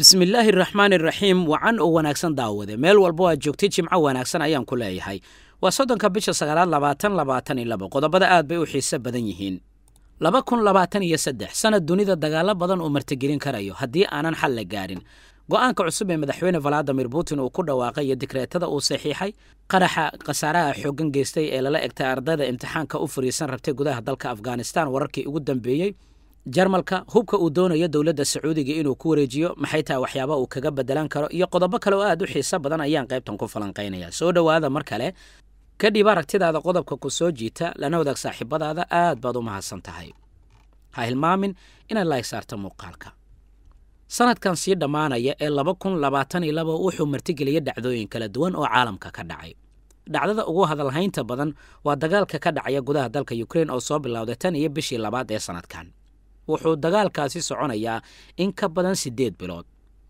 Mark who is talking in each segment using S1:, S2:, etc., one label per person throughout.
S1: bismillaahi raxmaan iraxiim wacan oo wanaagsan daawade meel walbo aad joogtay jimco wanaagsan ayaan ku leeyahay waa soddonka bisha sagaalaad labaatan labaatan iyo labo qodobada aad bay u xiise badan yihiin laba kun labaatan iyo saddex sanad dunida dagaalo badan uu martigelin karayo haddii aanan xal la gaarin go'aanka cusub ee madaxweyne valadimir putin uu ku dhawaaqay iyo dikreetada uu saxiixay qaraxa khasaaraha xooggan geystay ee lala egtay ardayda imtixaanka u fariisan rabtay gudaha dalka afghanistan wararkii ugu dambeeyey jarmalka hubka uu doonayo dowladda sacuudiga inuu ku wareejiyo maxay tahay waxyaaba uu kaga bedelan karo iyo qodobo kale oo aad u xiiso badan ayaan qaybtan ku falanqaynaya soo dhowaada mar kale kadhib aragtidaada qodobka ku soo jiita lana wadaag saaxiibadaada aad baad u mahadsan tahay ha hilmaamin inaad laayg saarta muuqaalka sanadkan sii dhammaanaya ee laba kun labaatan iyo laba wuxuu martigeliyay dhacdooyin kala duwan oo caalamka ka dhacay dhacdada ugu hadalhaynta badan waa dagaalka ka dhacaya gudaha dalka ukrein oo soo bilowday tan iyo bishii labaad ee sanadkan wuxuu dagaalkaasi soconayaa in ka badan siddeed bilood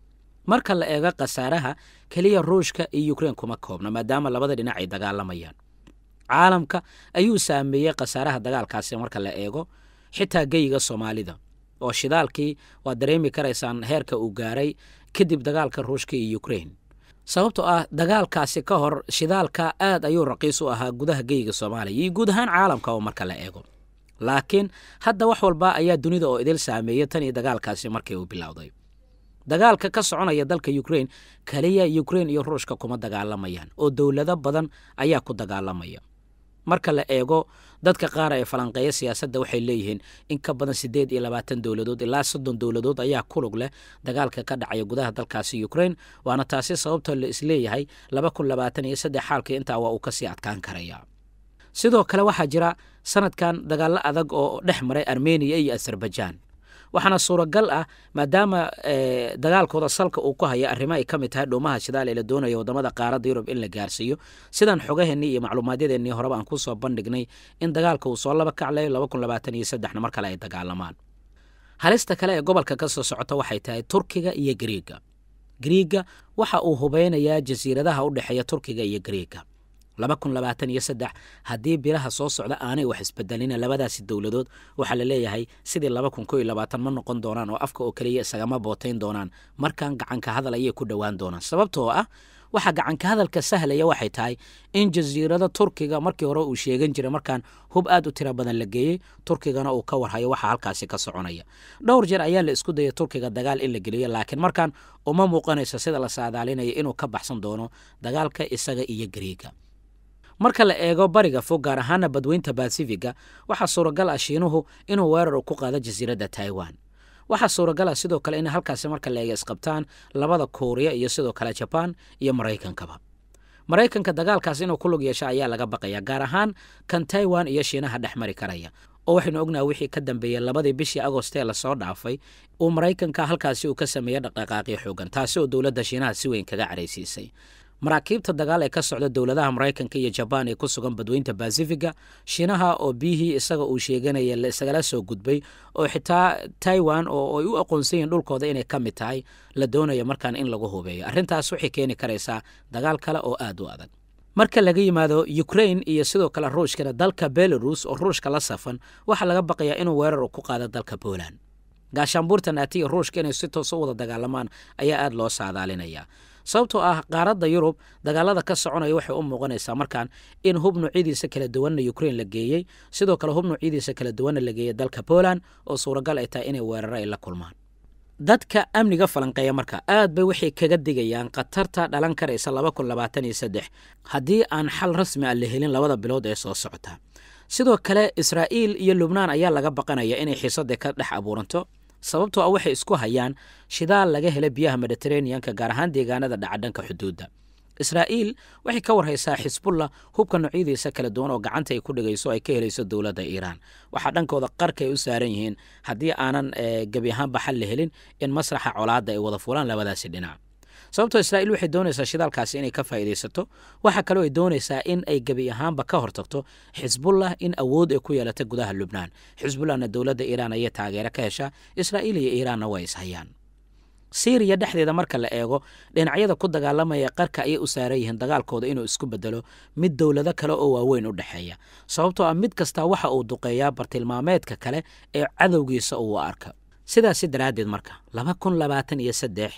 S1: marka la eego khasaaraha keliya ruushka iyo ukrein kuma koobna maadaama labada dhinac ay dagaalamayaan caalamka ayuu saameeyey khasaaraha dagaalkaasi marka la eego xitaa geyiga soomaalida oo shidaalkii waad dareemi karaysaan heerka uu gaaray kadib dagaalka ruushka iyo ukrein sababtoo ah dagaalkaasi ka hor shidaalka aad ayuu raqiis u ahaa gudaha geyiga soomaaliya iyo guud ahaan caalamka oo marka la eego laakiin hadda wax walba ayaa dunida oo idil saameeyey tan iyo dagaalkaasi markii uu bilowday dagaalka ka soconaya dalka ukrein kaliya ukrein iyo ruushka kuma dagaalamayaan oo dowlado badan ayaa ku dagaalamaya marka la eego dadka qaar ee falanqeeya siyaasadda waxay leeyihiin in ka badan siddeed iyo labaatan dowladood ilaa soddon dowladood ayaa kulug leh dagaalka ka dhacaya gudaha dalkaasi ukrein waana taasi sababta la isleeyahay laba kun labaatan iyo saddex xaalkii intaa waa uu kasii adkaan karaya sidoo kale waxaa jira sanadkan dagaallo adag oo dhex maray armeniya iyo azerbaijaan waxaana suuragal ah maadaama dagaalkooda salka uu ku haya arrimo ay ka mid tahay dhuumaha shidaal ee la doonaya waddamada qaaradda yurub in la gaarsiiyo sidaan xogaheennii iyo macluumaadyadeenii horeba aan ku soo bandhignay in dagaalka uu soo laba kaclayo laba kun labaatan iyo saddexna mar kale ay dagaalamaan halista kale ee gobolka ka soo socota waxay tahay turkiga iyo gariiga gariiga waxa uu hubeynayaa jasiiradaha u dhexeeya turkiga iyo gariiga laba kun labaatan iyo saddex haddii bilaha soo socda aanay wax isbedelina labadaasi dowladood waxaa la leeyahay sidii laba kun ko iyo labaatan ma noqon doonaan oo afka oo keliya isagama bootayn doonaan markan gacanka hadal ayay ku dhowaan doonaan sababtoo ah waxaa gacanka hadalka sahlaya waxay tahay in jasiirada turkiga markii hore uu sheegan jiray markaan hub aad u tira badan la geeyey turkigana uu ka warhayo waxaa halkaasi ka soconaya dhowr jeer ayaa la isku dayay turkiga dagaal in la geliyo laakiin markaan uma muuqanayso sida la saadaalinaya inuu ka baxsan doono dagaalka isaga iyo gariiga marka la eego bariga fog gaar ahaana badweynta basifiga waxaa suuragal ah shiinuhu inuu weerar ku qaado jasiiradda taiwan waxaa suuragal ah sidoo kale in halkaasi marka la eega isqabtaan labada kuuriya iyo sidoo kale jabaan iyo maraykankaba maraykanka dagaalkaas inuu ku lug yeesho ayaa laga baqaya gaar ahaan kan taiwan iyo shiinaha dhex mari karaya oo waxaynu ognaha wixii ka dambeeyey labadii bishii agostee lasoo dhaafay uu maraykanka halkaasi uu ka sameeyey dhaqdhaqaaqyo xoogan taasi oo dowladda shiinaha si weyn kaga caraysiisay maraakiibta dagaal ee ka socda dowladaha maraykanka iyo jabaan ee ku sugan badweynta basifiga shiinaha oo biyihii isaga uu sheeganaya isagala soo gudbay oo xitaa taiwan oo ay u aqoonsan yihiin dhulkooda inay ka mid tahay la doonaya markaan in lagu hubeeyo arrintaas waxay keeni karaysaa dagaal kale oo aad u adag marka laga yimaado ukrain iyo sidoo kale ruushkana dalka belarus oo ruushka la safan waxaa laga baqayaa inuu weerar ku qaado dalka poland gaashaanbuurta naati iyo ruushka inay si toos u wada dagaalamaan ayaa aad loo saadaalinayaa sababtoo ah qaaradda yurub dagaalada ka soconaya waxay u muuqanaysaa markaan in hub nuucyadiisa kala duwanna ukrein la geeyey sidoo kale hub nuucyadiisa kala duwanna la geeyey dalka poland oo suuragal ay tahay inay weeraro ay la kulmaan dadka amniga falanqeeya marka aad bay waxay kaga digayaan khatarta dhalan karaysa laba kun labaatan iyo saddex haddii aan xal rasmi ah la helin labada bilood ee soo socota sidoo kale israa'iil iyo lubnaan ayaa laga baqanaya inay xiisada ka dhex abuuranto sababtoo ah waxay isku hayaan shidaal laga hela biyaha mediteraneanka gaar ahaan deegaanada dhaca dhanka xuduudda israa'iil waxay ka warhaysaa xisbullah hubka noocyadiisa kala duwan oo gacanta ay ku dhigayso ay ka helayso dowladda iiraan waxaa dhankooda qarka ay u saaran yihiin haddii aanan gebi ahaanba xal la helin in masraxa colaadda ay wada fulaan labadaasi dhinac sababtoo israa'iil waxay doonaysaa shidaalkaasi inay ka faa'iidaysato waxaa kaloo ay doonaysaa in ay gebi ahaanba ka hortagto xisbullah in awood ay ku yeelata gudaha lubnaan xisbullahna dowladda iiraan ayay taageero ka heshaa israa'iil iyo iiraanna waa ishayaan siiriya dhexdeeda marka la eego dhinacyada ku dagaalamaya qarka ayay u saaran yihiin dagaalkooda inuu isku bedelo mid dowlado kale oo waaweyn u dhexeeya sababtoo ah mid kastaa waxa uu duqeeyaa bartilmaameedka kale ee cadowgiisa uu arka sidaasi daraaddeed marka laba kun labaatan iyo saddex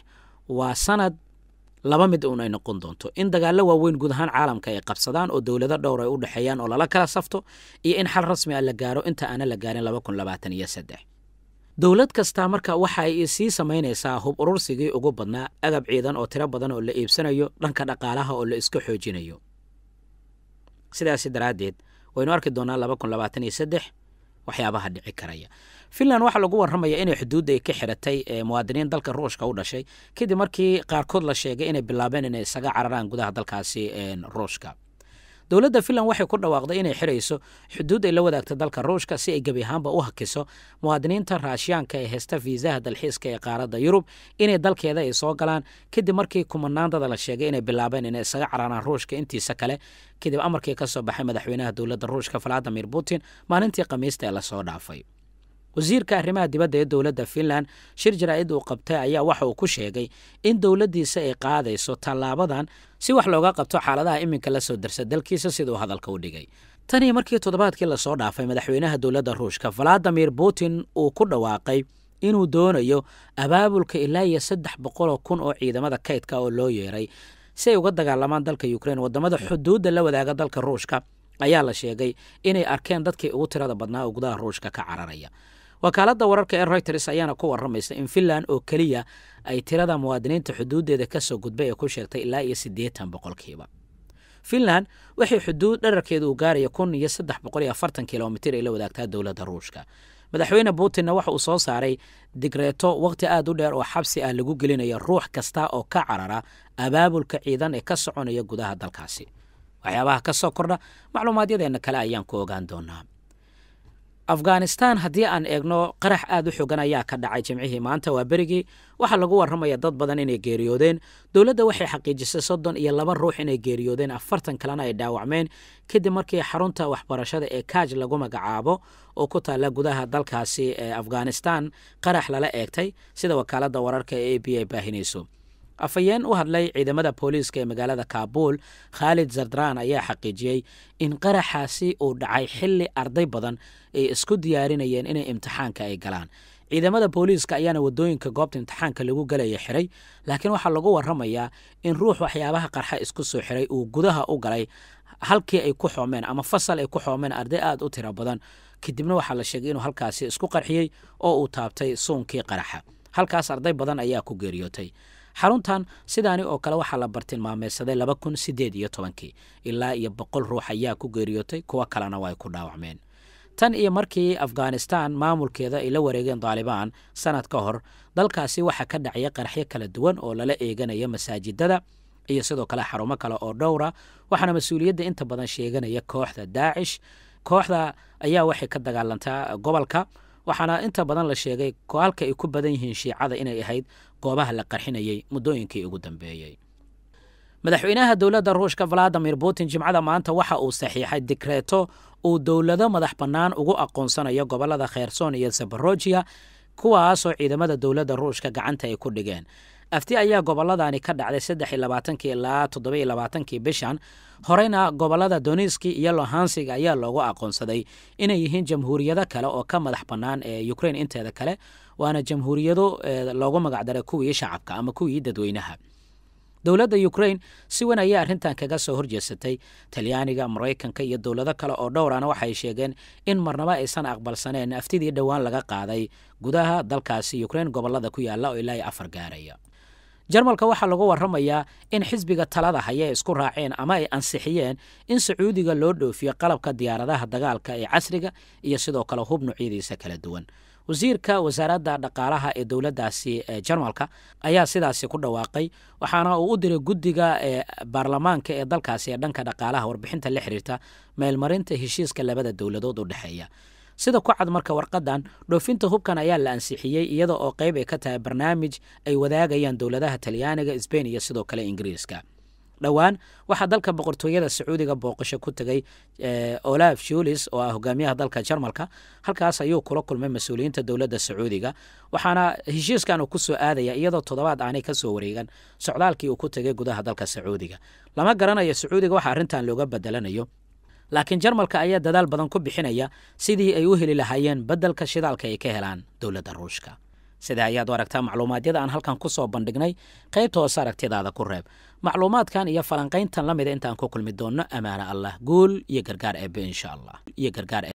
S1: waa sanad laba mid uun ay noqon doonto in dagaallo waaweyn guud ahaan caalamka ay qabsadaan oo dowlado dhowr ay u dhexeeyaan oo lala kala safto iyo in xal rasmi ah la gaaro inta aana la gaarin laba kun labaatan iyo saddex dowlad kastaa marka waxa ay sii samaynaysaa hub urursigii ugu badnaa agab ciidan oo tiro badan oo la iibsanayo dhanka dhaqaalaha oo la iska xoojinayo sidaasi daraaddeed waynu arki doonaa laba kun labaatan iyo saddex waxyaabaha dhici karaya finland waxaa lagu warramaya inay xuduudda ay ka xiratay muwaadiniin dalka ruushka u dhashay kadib markii qaarkood la sheegay inay bilaabeen inay isaga cararaan gudaha dalkaasi ruushka dowladda finland waxay ku dhawaaqday inay xirayso xuduud ay la wadaagta dalka ruushka si ay gebi ahaanba u hakiso muwaadiniinta raashiyaanka ee heysta fiisaha dalxiiska ee qaaradda yurub inay dalkeeda ay soo galaan kadib markii kumanaandada la sheegay inay bilaabeen inay isaga cararaan ruushka intiisa kale kadib amarkii ka soo baxay madaxweynaha dowladda ruushka valadimir putin maalintii khamiista ee lasoo dhaafay wasiirka arrimaha dibadda ee dowladda finland shir jaraa'id uu qabtay ayaa waxa uu ku sheegay in dowladdiisa ay qaadayso tallaabadan si wax looga qabto xaaladaha iminka la soo darsa dalkiisa siduu hadalka u dhigay tanii markii toddobaadkii lasoo dhaafay madaxweynaha dowladda ruushka valadimir putin uu ku dhawaaqay inuu doonayo abaabulka ilaa iyo saddex boqoloo kun oo ciidamada kaydka oo loo yeeray si ay uga dagaalamaan dalka ukrein waddamada xuduudda la wadaaga dalka ruushka ayaa la sheegay inay arkeen dadkii ugu tirada badnaa oo gudaha ruushka ka cararaya wakaaladda wararka ee reuters ayaana ku warramaysa in finland oo keliya ay tirada muwaadiniinta xuduuddeeda ka soo gudbay ee ku sheegtay ilaa iyo siddeetan boqolkiiba finland waxay xuduud dherarkeedu uu gaaraya kun iyo saddex boqol iyo afartan kilomitir ay la wadaagtaa dowladda ruushka madaxweyne putinna waxa uu soo saaray digreeto wakhti aad u dheer oo xabsi ah lagu gelinayo ruux kasta oo ka carara abaabulka ciidan ee ka soconaya gudaha dalkaasi waxyaabaha ka soo kordha macluumaadyadeenna kale ayaan ku ogaan doonaa afghanistan haddii aan eegno qarax aad u xogan ayaa ka dhacay jimcihii maanta waa berigii waxaa lagu warramaya dad badan inay geeriyoodeen dowladda waxay xaqiijisay soddon iyo laba ruux inay geeriyoodeen afartan kalena ay dhaawacmeen kadib markii xarunta waxbarashada ee kaaj lagu magacaabo oo ku taalla gudaha dalkaasi ee afghanistan qarax lala eegtay sida wakaaladda wararka ee a b ay baahinayso afhayeen u hadlay ciidamada booliiska ee magaalada kaabul khaalid zardran ayaa xaqiijiyey in qaraxaasi uu dhacay xilli arday badan ay isku diyaarinayeen inay imtixaanka ay galaan ciidamada booliiska ayaana wadooyinka goobta imtixaanka lagu galaya xiray laakiin waxaa lagu warramayaa in ruux waxyaabaha qarxa isku soo xiray uu gudaha u galay halkii ay ku xoomeen ama fasal ay ku xoomeen arday aad u tiro badan kadibna waxaa la sheegay inuu halkaasi isku qarxiyey oo uu taabtay suunkii qaraxa halkaas arday badan ayaa ku geeriyootay xaruntan sidaani oo kale waxaa la bartilmaameysaday laba kun sideed iyo tobankii ilaa iyo boqol ruux ayaa ku geeriyootay kuwo kalena waa ay ku dhaawacmeen tan iyo markii afghanistan maamulkeeda ay la wareegeen daalibaan sanad ka hor dalkaasi waxaa ka dhacya qaraxyo kala duwan oo lala eeganaya masaajidada iyo sidoo kale xarumo kale oo dhowra waxaana mas-uuliyadda inta badan sheeganaya kooxda daacish kooxda ayaa waxay ka dagaalantaa gobolka waxaana inta badan la sheegay halka ay ku badan yihiin shiicada inay ahayd goobaha la qarxinayay muddooyinkii ugu dambeeyey madaxweynaha dowladda ruushka valadimir putin jimcada maanta waxa uu saxiixay dikreeto uu dowlado madax bannaan ugu aqoonsanayo gobollada kherson iyo zabarojiya kuwaasoo ciidamada dowladda ruushka gacanta ay ku dhigeen afti ayaa gobolladani ka dhacday saddex iyo labaatankii ilaa toddoba iyo labaatankii bishan horeyna gobollada doniski iyo lohansiga ayaa loogu aqoonsaday inay yihiin jamhuuriyado kale oo ka madax bannaan ee ukrain inteeda kale waana jamhuuriyado loogu magacdaray kuwii shacabka ama kuwii dadweynaha dowladda ukrain si weyn ayay arrintan kaga soo horjeesatay talyaaniga maraykanka iyo dowlado kale oo dhowrana waxay sheegeen in marnaba aysan aqbalsaneen aftidii dhowaan laga qaaday gudaha dalkaasi ukrain gobollada ku yaalla oo ilaa iyo afar gaaraya jarmalka waxaa lagu warramayaa in xisbiga talada haya isku raaceen ama ay ansixiyeen in sacuudiga loo dhoofiyo qalabka diyaaradaha dagaalka ee casriga iyo sidoo kale hub nuucyadiisa kala duwan wasiirka wasaaradda dhaqaalaha ee dowladdaasi ee jarmalka ayaa sidaasi ku dhawaaqay waxaana uu u diray guddiga ee baarlamaanka ee dalkaasi ee dhanka dhaqaalaha warbixinta la xiriirta meelmarinta heshiiska labada dowladood u dhexeeya sida ku cad marka warqadan dhoofinta hubkan ayaa la ansixiyey iyada oo qayb ay ka tahay barnaamij ay wadaagayaan dowladaha talyaaniga sbain iyo sidoo kale ingiriiska dhowaan waxaa dalka boqortooyada sacuudiga booqasho ku tegay olaf shulis oo ah hogaamiyaha dalka jarmalka halkaas ayuu kula kulmay mas-uuliyiinta dowladda sacuudiga waxaana heshiiskan uu ku soo aadaya iyadoo toddobaad aanay ka soo wareegan socdaalkii uu ku tegay gudaha dalka sacuudiga lama garanayo sacuudiga waxa arrintan looga bedelanayo laakiin jarmalka ayaa dadaal badan ku bixinaya sidii ay u heli lahaayeen beddelka shidaalka ay ka helaan dowladda ruushka sida ayaad u aragtaa macluumaadyada aan halkan ku soo bandhignay qaybta hoose aragtidaada ku reeb macluumaadkan iyo falanqayntan la mida intaan ku kulmi doonno amaana allah guul iyo gargaar eebe insha allah iyo gargaar